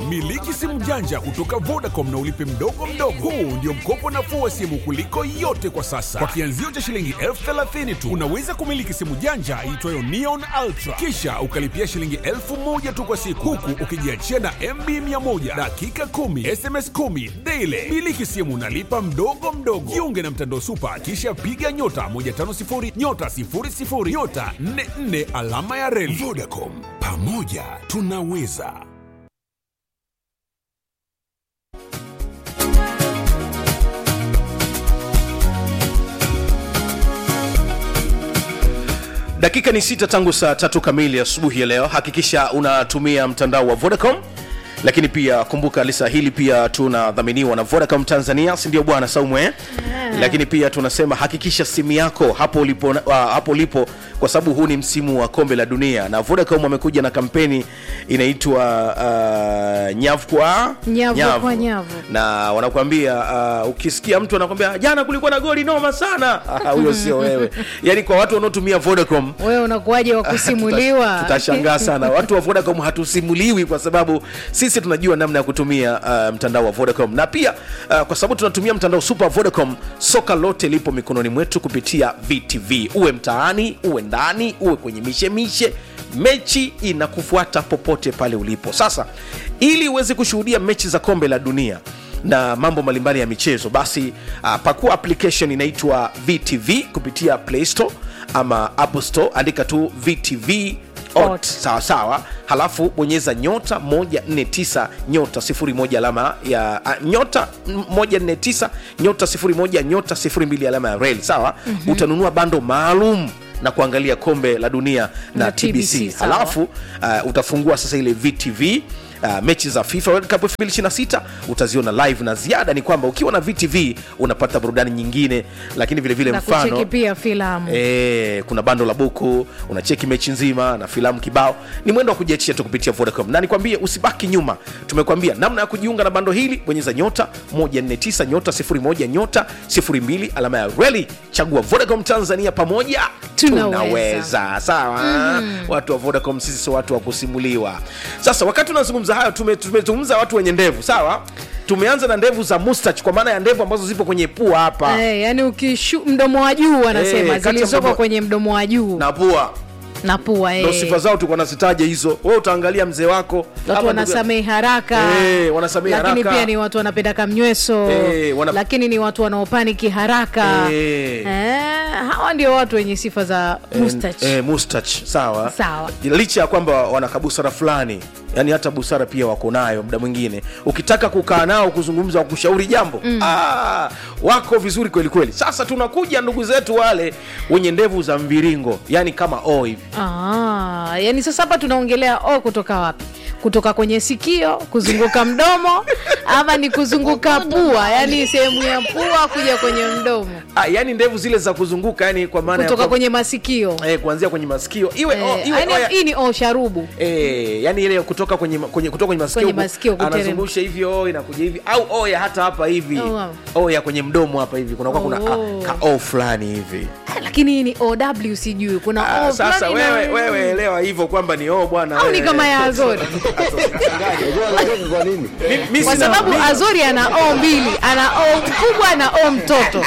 Miliki simu janja kutoka Vodacom na ulipe mdogo mdogo. Huu ndio mkopo nafuu wa simu kuliko yote kwa sasa. Kwa kianzio cha shilingi elfu thelathini tu unaweza kumiliki simu janja iitwayo Neon Ultra, kisha ukalipia shilingi elfu moja tu kwa siku, huku ukijiachia na MB 100 dakika 10 SMS 10 daily. Miliki simu unalipa mdogo mdogo. Jiunge na mtandao Super, kisha piga nyota 150 nyota 00 nyota 44 alama ya reli. Vodacom, pamoja tunaweza. dakika ni sita tangu saa tatu kamili asubuhi ya leo hakikisha unatumia mtandao wa vodacom lakini pia kumbuka lisa hili pia tunadhaminiwa na vodacom tanzania sindio bwana saumwe yeah. lakini pia tunasema hakikisha simu yako hapo ulipo, uh, hapo ulipo kwa sababu huu ni msimu wa kombe la dunia na vodacom wamekuja na kampeni inaitwa uh, nyavu kwa Nyavu kwa nyavu. na wanakuambia uh, ukisikia mtu anakwambia jana kulikuwa na goli noma sana Ah, huyo sio wewe yaani kwa watu wanaotumia vodacom wewe unakuwaje wa kusimuliwa Tuta- tutashangaa sana watu wa vodacom hatusimuliwi kwa sababu sisi tunajua namna ya kutumia uh, mtandao wa vodacom na pia uh, kwa sababu tunatumia mtandao super vodacom soka lote lipo mikononi mwetu kupitia vtv uwe mtaani uwe ndani uwe kwenye mishemishe mechi inakufuata popote pale ulipo sasa ili uweze kushuhudia mechi za kombe la dunia na mambo mbalimbali ya michezo basi uh, pakua application inaitwa vtv kupitia play store ama apple store andika tu vtv ot Ot. sawa sawa halafu bonyeza nyota 149 nyota 01 alama ya a, nyota 149 nyota 01 nyota 02 alama ya reli sawa mm-hmm. utanunua bando maalum na kuangalia kombe la dunia na, Na tbc, TBC, sawa. halafu uh, utafungua sasa ile vtv Uh, mechi za fifa world cup 2026 utaziona live na ziada ni kwamba ukiwa na vtv unapata burudani nyingine lakini vile vile na mfano kucheki pia filamu E, kuna bando la buku unacheki mechi nzima na filamu kibao ni mwendo wa kujiachia tu kupitia vodacom na nikwambie usibaki nyuma tumekwambia namna ya kujiunga na bando hili bonyeza nyota 149 nyota 01 nyota 02 alama ya reli chagua vodacom tanzania pamoja Tunaweza. tunaweza sawa mm. watu wa vodacom sisi sio watu wa kusimuliwa sasa wakati tunazungumza hayo tume- tumezungumza watu wenye ndevu sawa tumeanza na ndevu za mustach kwa maana ya ndevu ambazo zipo kwenye pua hapa Eh, yani ukishu mdomo wa juu wanasema Eh, kati zilizoko ambavyo- kwenye mdomo wa juu na pua na pua ndo eh. sifa zao tulikuwa nazitaja hizo we utaangalia mzee wako watu ama ndugu- wanasamehe haraka Eh, wanasamehe lakini haraka. pia ni watu wanapenda kamnyweso Eh, wana- lakini ni watu wanaopaniki haraka Eh. Eh, hawa ndio watu wenye sifa za mustach eh, mustach sawa Sawa. licha ya kwamba wana busara fulani yani hata busara pia wako nayo muda mwingine ukitaka kukaa nao kuzungumza wakushauri jambo mm. ah, wako vizuri kweli kweli sasa tunakuja ndugu zetu wale wenye ndevu za mviringo yani kama o hivi Ah, yani sasa hapa tunaongelea o kutoka wapi kutoka kwenye sikio kuzunguka mdomo ama ni kuzunguka pua yani sehemu ya pua kuja kwenye mdomo ah, yani ndevu zile za kuzunguka yani kwa maana ya kutoka kwa- kwenye masikio eh, kuanzia kwenye masikio iwe, Eh, o, iwe yani oya- hii ni o sharubu Eh, yani ile kutoka kwenye, kwenye, kutoka kwenye masikio, Kwenye huku, masikio kuteremka. anazungusha hivi o inakuja hivi au oya hata hapa hivi Oh, wow. oya kwenye mdomo hapa hivi kunakuwa kuna Oh. ka, ka o fulani hivi Ah, lakini hii ni ow sijui kuna Ah, o sasa fulani na- wewe wewe elewa hivyo kwamba ni o bwana au ni wewe. kama ya azori Mi- mi kwa sina- sababu mi- azori ana o mbili ana o mkubwa na o mtoto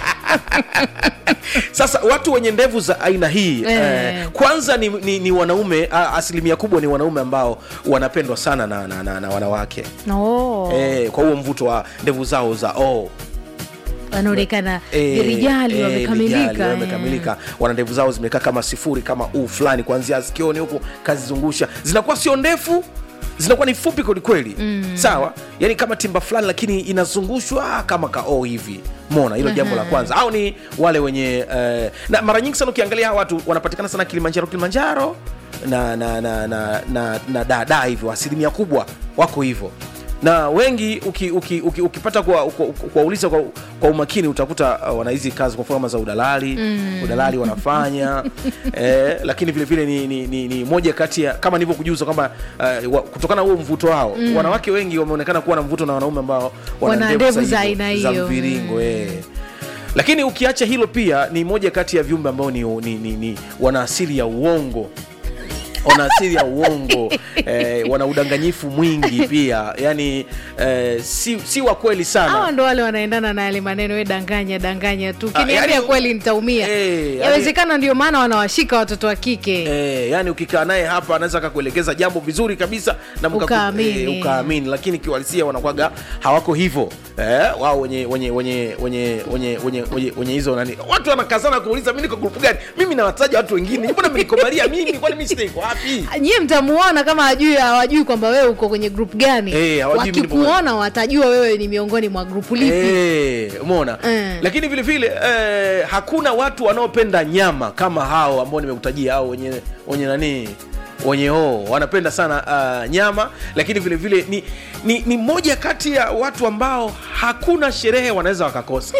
sasa watu wenye ndevu za aina hii Eh. eh, kwanza ni, ni, ni wanaume a, asilimia kubwa ni wanaume ambao wanapendwa sana na, na, na, na wanawake no. eh, kwa huo mvuto wa ndevu zao za o wanaonekana Eh, virijali eh, wamekamilika vijali, eh. wamekamilika wana ndevu zao zimekaa kama sifuri kama u fulani kuanzia sikioni huku kazizungusha zinakuwa sio ndefu zinakuwa ni fupi kwelikweli mm. sawa yani kama timba fulani lakini inazungushwa kama kao hivi mona hilo jambo la kwanza au ni wale wenye eh, na mara nyingi sana ukiangalia hawa watu wanapatikana sana kilimanjaro kilimanjaro na na na na, na, na dada hivyo asilimia kubwa wako hivyo na wengi uki, uki, uki, ukipata kuwauliza kwa, kwa, kuwauliza kwa, kwa umakini utakuta uh, wana hizi kazi kwa mfano kama za udalali mm. udalali wanafanya eh, lakini vile vile ni, ni, ni, ni moja kati ya kama nilivyokujuza kwamba uh, wa, kutokana na huo mvuto wao mm. wanawake wengi wameonekana kuwa na mvuto na wanaume ambao Wana ndevu za aina za hiyo. mviringo eh. lakini ukiacha hilo pia ni moja kati ya viumbe ambao ni, ni, ni, ni wana asili ya uongo wana asili ya uongo eh, wana udanganyifu mwingi pia yani eh, si, si wa kweli sana hawa ndo wale wanaendana na yale maneno we danganya danganya tu kiniambia yani- kweli nitaumia Eh, yani- yawezekana ndio maana wanawashika watoto wa kike Eh, yani ukikaa naye hapa anaweza akakuelekeza jambo vizuri kabisa na mkaku- Ukaamini. eh, ukaamini lakini kiuhalisia wanakwaga hawako hivyo eh, wao wenye wenye wenye wenye wenye wenye wenye wenye hizo nani watu wanakazana kuuliza mimi niko grupu gani mimi nawataja watu wengine mbona mmenikomalia mimi kwani mimi sitaiko wapi nyie mtamuona kama hajui hawajui kwamba wewe uko kwenye grup gani Eh, hawajui mimi nipo wakikuona watajua wewe ni miongoni mwa grupu lipi Eh, umeona Eh. lakini vile vile eh, hakuna watu wanaopenda nyama kama hao ambao nimekutajia au wenye wenye nani wenye oo wanapenda sana uh, nyama lakini vile vile ni, ni, ni moja kati ya watu ambao hakuna sherehe wanaweza wakakosa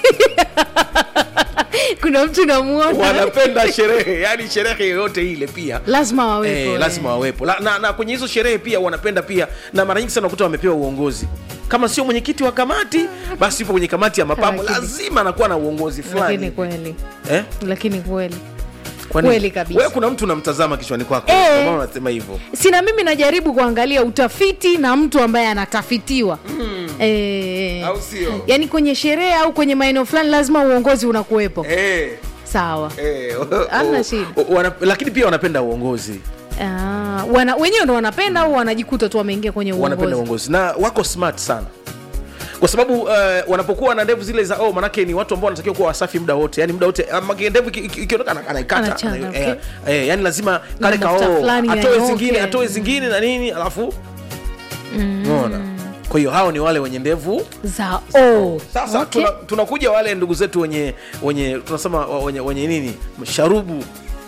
kuna mtu namuona wanapenda sherehe yani sherehe yoyote ile pia lazima wawepo Eh, eh. lazima wawepo La, na, na kwenye hizo sherehe pia wanapenda pia na mara nyingi sana unakuta wamepewa uongozi kama sio mwenyekiti wa kamati basi yupo kwenye kamati ya mapambo Lakini- lazima anakuwa na uongozi lakini fulani kweli eh? lakini kweli Kwani- Kweli kabisa. wewe kuna mtu unamtazama kichwani kwako Eh. Kwa maana unasema hivyo sina mimi najaribu kuangalia utafiti na mtu ambaye anatafitiwa mm. e, Au sio? yaani kwenye sherehe au kwenye maeneo fulani lazima uongozi unakuwepo eh, sawa eh, Hamna o- shida. o- wana, lakini pia wanapenda uongozi Ah, wana, wenyewe ndo wanapenda au wanajikuta tu wameingia kwenye wanapenda uongozi uongozi na wako smart sana kwa sababu uh, wanapokuwa na ndevu zile za oh, manake ni watu ambao wanatakiwa kuwa wasafi muda wote yani muda wote ah, maki- ndevu iki- iki- ikiondoka ana- anaikata Anachana, ana- okay. eh, eh, yani lazima kale Na mafuta kao fulani atoe yanyoke. zingine atoe zingine na nini alafu unaona kwa hiyo hao ni wale wenye ndevu za o sasa okay. tuna, tunakuja wale ndugu zetu wenye wenye tunasema wa- wenye, wenye nini sharubu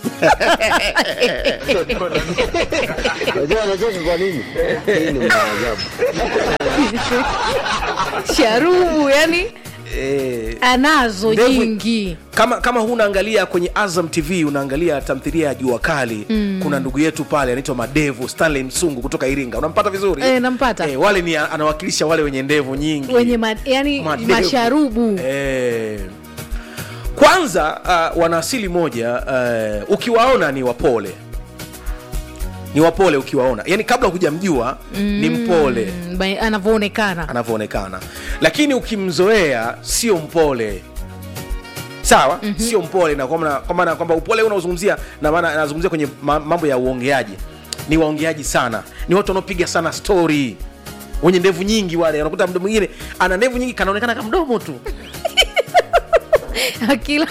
Unajua anacheka kwa nini? Hii ni maajabu. sharubu yani eh, anazo Ndevu- nyingi kama kama hunaangalia kwenye azam tv unaangalia tamthilia ya jua kali mm. kuna ndugu yetu pale anaitwa madevu stanley msungu kutoka iringa unampata vizuri Eh, nampata. eh, wale ni anawakilisha wale wenye ndevu nyingi wenye ma, yani Madevu. masharubu eh, kwanza uh, wana asili moja uh, ukiwaona ni wapole ni wapole ukiwaona yani kabla hujamjua mm. ni mpole Mm, ba- anavyoonekana anavyoonekana lakini ukimzoea sio mpole sawa mm-hmm. sio mpole na kwa maana- kwa maana kwamba upole unaozungumzia na maana anazungumzia kwenye ma- mambo ya uongeaji ni waongeaji sana ni watu wanaopiga sana story wenye ndevu nyingi wale unakuta mtu mwingine ana ndevu nyingi kanaonekana kama mdomo tu akila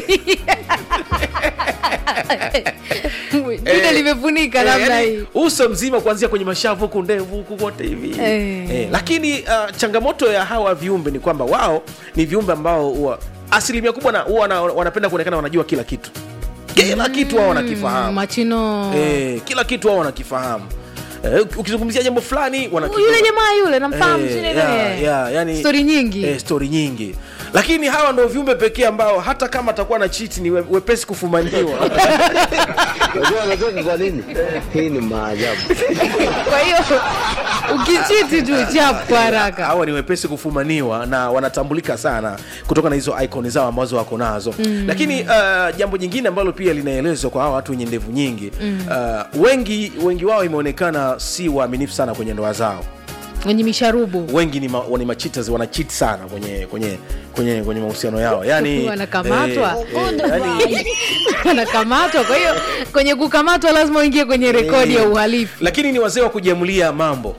jina Eh, limefunika eh, namna yani, hii uso mzima kuanzia kwenye mashavu huku ndevu huku kote hivi Eh. eh, lakini uh, changamoto ya hawa viumbe ni kwamba wao ni viumbe ambao huwa asilimia kubwa na- huwa wana, wanapenda kuonekana wanajua kila kitu kila kitu wao Mm, wanakifahamu machino eh, kila kitu wao wanakifahamu eh, ukizungumzia jambo fulani wanakijua. yule jamaa yule namfahamu Eh, sijui yeah, nini. yeah, yani- stori nyingi eh, stori nyingi lakini hawa ndo viumbe pekee ambao hata kama atakuwa na chiti ni we- wepesi kufumaniwa Unajua anacheka kwa nini? Hii ni maajabu. kwa hiyo ukichiti tu chapu kwa haraka hawa ni wepesi kufumaniwa na wanatambulika sana kutoka na hizo icon zao ambazo wako nazo mm. lakini uh, jambo jingine ambalo pia linaelezwa kwa hawa watu wenye ndevu nyingi mm. uh, wengi wengi wao imeonekana si waaminifu sana kwenye ndoa zao wenye misharubu wengi ni, ma, ni machitas wanachit sana kwenye kwenye kwenye kwenye mahusiano yao yani Wanakamatwa. eh, eh, yani, anakamatwa kwa hiyo kwenye kukamatwa lazima uingie kwenye rekodi ya uhalifu lakini ni wazee wa kujiamulia mambo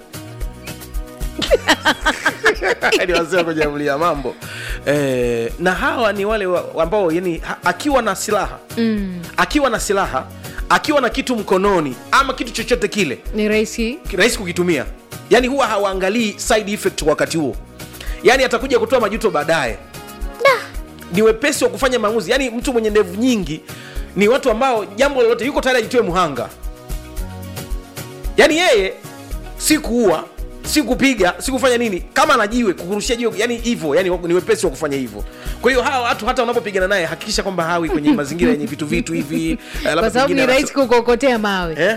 ni wazee wa kujiamulia mambo eh, na hawa ni wale wa- ambao yani ha- akiwa na silaha mm. akiwa na silaha akiwa na kitu mkononi ama kitu chochote kile ni rahisi rahisi kukitumia yani huwa hawaangalii side effect kwa wakati huo yani atakuja kutoa majuto baadaye ni wepesi wa kufanya maamuzi yani mtu mwenye ndevu nyingi ni watu ambao jambo lolote yuko tayari ajitoe muhanga yani yeye si kuua si kupiga si kufanya nini kama anajiwe kukurushia jiwe yani hivyo yani ni wepesi wa kufanya hivyo kwa hiyo hawa watu hata unapopigana naye hakikisha kwamba hawi kwenye mazingira yenye vitu vitu hivi eh, labda kwa sababu pengine ni anacho- rahisi kukokotea mawe eh?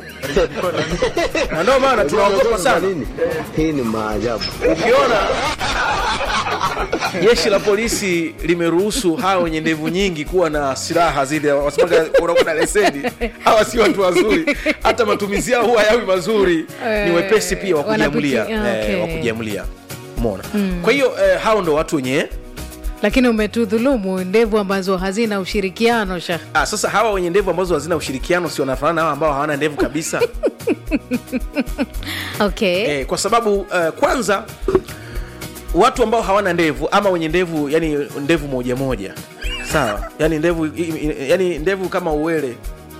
na ndio maana Unajua tunaogopa anacheka kwa sana nini? Hii ni maajabu. ukiona jeshi la polisi limeruhusu hawa wenye ndevu nyingi kuwa na silaha zile wasemaga unakuwa na leseni hawa si watu wazuri hata matumizi yao huwa yawi mazuri ni wepesi pia wa kujiamulia Wanapiti- ah, okay. eh, wa kujiamulia umeona kwa hiyo eh, hao ndo watu wenye lakini umetudhulumu ndevu ambazo hazina ushirikiano sha ah, sasa hawa wenye ndevu ambazo hazina ushirikiano si wanafanana na hawa ambao hawana ndevu kabisa okay eh, kwa sababu eh, kwanza watu ambao hawana ndevu ama wenye ndevu yani ndevu moja moja sawa yani ndevu i- i- yani ndevu kama uwele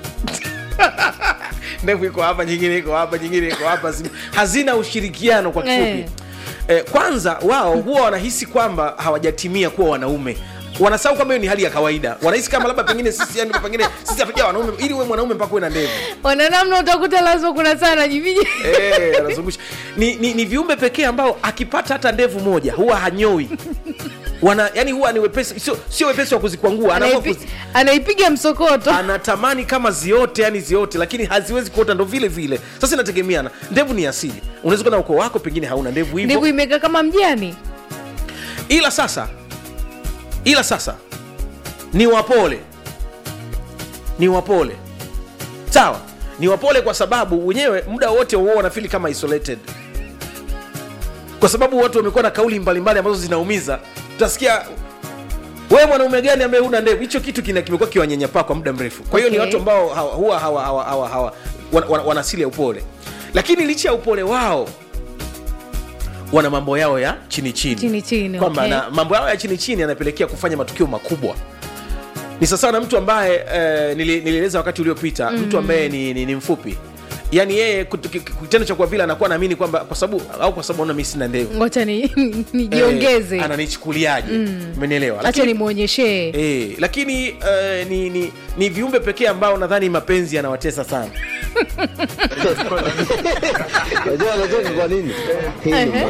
ndevu iko hapa nyingine iko hapa nyingine iko hapa zi- hazina ushirikiano kwa kifupi Eh. eh, kwanza wao huwa wanahisi kwamba hawajatimia kuwa wanaume wanasahau kwamba hiyo ni hali ya kawaida wanahisi kama labda pengine sisi yani pengine sisi hatuja wanaume ili uwe mwanaume mpaka uwe na ndevu wananamna utakuta lazima kuna sana jiviji Eh, anazungusha ni, ni, ni viumbe pekee ambao akipata hata ndevu moja huwa hanyoi wana yani huwa ni wepesi sio, sio wepesi wa kuzikwangua anaamua Anaipi- kuzi, anaipiga msokoto anatamani kama ziote yani ziote lakini haziwezi kuota ndo vile vile sasa inategemeana ndevu ni asili unaweza kuwa na ukoo wako pengine hauna ndevu ndevu hivyo imekaa kama mjani ila sasa ila sasa ni wapole ni wapole sawa ni wapole kwa sababu wenyewe muda wote wao wanafili kama isolated kwa sababu watu wamekuwa na kauli mbalimbali ambazo zinaumiza utasikia wewe mwanaume gani ambaye huna ndevu hicho kitu kina- kimekuwa kiwanyanyapaa kwa muda mrefu kwa hiyo ni Okay. watu ambao hawa- huwa hawa, hawa, hawa, hawa, wana, wana, wana asili ya upole lakini licha ya upole wao wana mambo yao ya chini chini, Chini chini, kwamba okay. na mambo yao ya chini chini yanapelekea kufanya matukio makubwa ni sasa na mtu ambaye eh, nili- nilieleza wakati uliopita mm. mtu ambaye ni, ni, ni mfupi yaani yeye kutu- ki- kitendo cha kwa vile anakuwa naamini kwamba kwa sababu au kwa sababu naona mi sina ndevu ngocha ni nijiongeze eh, ananichukuliaje umenielewa hacha lakini, nimwonyeshee eh, lakini eh, ni, ni, ni viumbe pekee ambao nadhani mapenzi yanawatesa sana Unajua anacheka kwa nini? Hii ni Ehe.